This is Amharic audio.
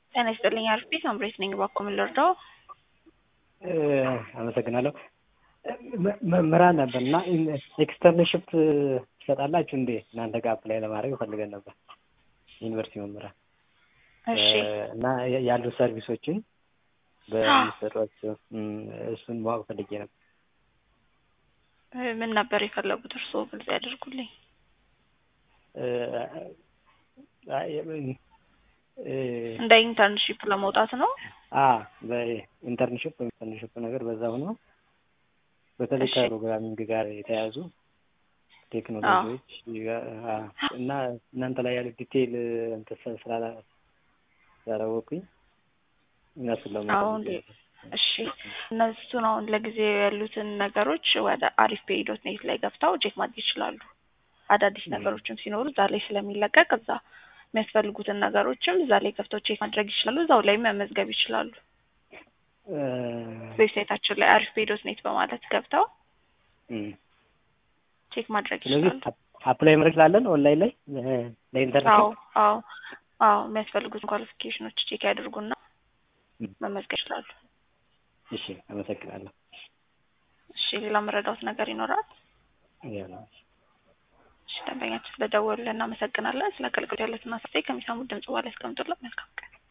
ጤና ይስጥልኝ አርፒ ሳምሬት ነኝ። እባክዎ ምን ልርዳው? አመሰግናለሁ። መምህራን ነበር እና ኤክስተርንሽፕ ትሰጣላችሁ እንዴ? እናንተ ጋር አፕላይ ለማድረግ ፈልገን ነበር። ዩኒቨርሲቲ መምህራን እሺ እና ያሉ ሰርቪሶችን በሚሰጧቸው እሱን ማወቅ ፈልጌ ነበር። ምን ነበር የፈለጉት እርስዎ ግልጽ ያደርጉልኝ። እንደ ኢንተርንሺፕ ለመውጣት ነው። በኢንተርንሽፕ ኢንተርንሽፕ ነገር በዛ ሆኖ በተለይ እሺ። ከፕሮግራሚንግ ጋር የተያያዙ ቴክኖሎጂዎች እና እናንተ ላይ ያሉ ዲቴይል እንትን ስላላ ስላላወቅኩኝ እነሱን አሁን ለማወቅ እሺ እነሱን አሁን ለጊዜው ያሉትን ነገሮች ወደ አሪፍ ፔይ ዶት ኔት ላይ ገብተው ቼክ ማድረግ ይችላሉ። አዳዲስ ነገሮችም ሲኖሩ እዛ ላይ ስለሚለቀቅ እዛ የሚያስፈልጉትን ነገሮችም እዛ ላይ ገብተው ቼክ ማድረግ ይችላሉ። እዛው ላይ መመዝገብ ይችላሉ። ዌብሳይታችን ላይ አሪፍ ፔይ ዶት ኔት በማለት ገብተው ቼክ ማድረግ ስለዚህ ይችላሉ። አፕላይ ማድረግ ስላለን ኦንላይን ላይ አዎ ለኢንተርንሽፕ አዎ አዎ የሚያስፈልጉትን ኳሊፊኬሽኖች ቼክ ያድርጉና መመዝገብ ይችላሉ። እሺ አመሰግናለሁ። እሺ ሌላ መረዳት ነገር ይኖራል? ያው ነው። እሺ ደንበኛችን ስለደወሉልን እናመሰግናለን። ስለ አገልግሎት ያለትን አስተያየት ከሚሰሙት ድምጽ በኋላ ያስቀምጡልን። መልካም ቀን።